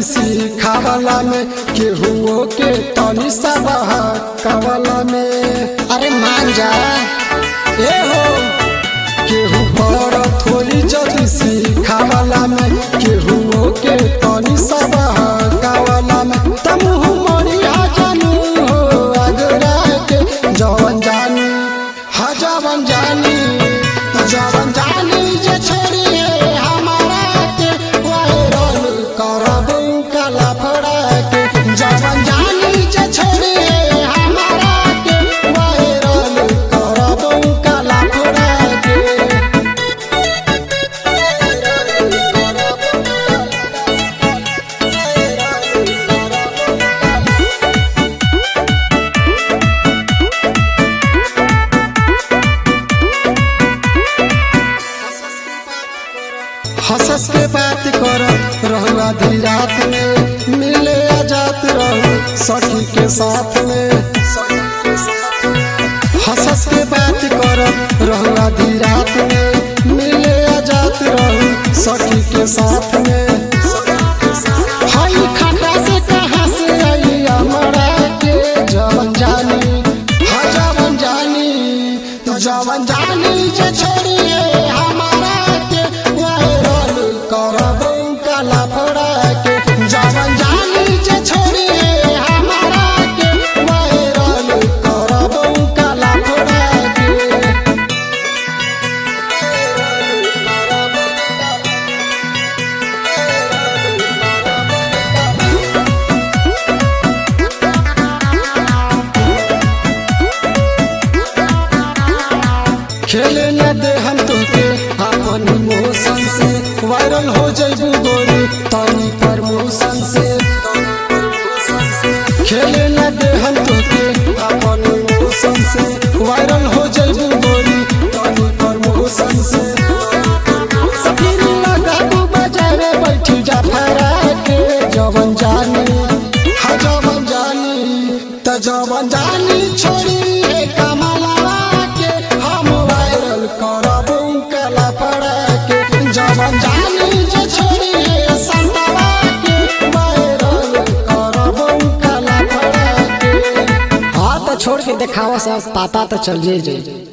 सिखावला में केहुओ के तनी सा बहकावला में अरे मान जा ए हो केहू पर थोड़ी जदी सिखावला में केहुओ के तनी सा बहकावला में तमुह मरिया जानू हो अगरा के जवन जानी हा जवन जानी जवन जानी जे छोड़िए हमारा के वायरल करबू कला फड़ा के जवन जानी जे छोड़िए हमारा के वायरल करबू कला फड़ा के हंसस के बात कर रहू आधी रात में मिले आजात रहू सखी के साथ में हंसस के बात कर रहू आधी रात में मिले आजात रहू सखी के साथ में हई खटा से कहाँ से आई हमरा के जवन जानी हा जवन जानी तो जवन जानी जे छोड़िए हमारा के वायरल करबू कला फड़ा के जवन जानी जे छोड़िए हमारा के वायरल करबू कला फड़ा के खेले न दे हम तोके अपन इमोशन से वायरल हो जइबू गोरी तनी प्रमोशन से खेले न दे हम तोके अपन इमोशन से वायरल हो जइबू गोरी तनी प्रमोशन से सफीर लगा तू बाजारे बैठी जा फरा के जवन जानी हा जवन जानी त जवन जानी छोड़ी हे कमलवा के हम वायरल करबू कला पड़ा के जवन जानी जे छोड़ी हे संतवा के वायरल करबू कला पड़ा के हाँ तो छोड़ के देखावा सब पता तो चल जाई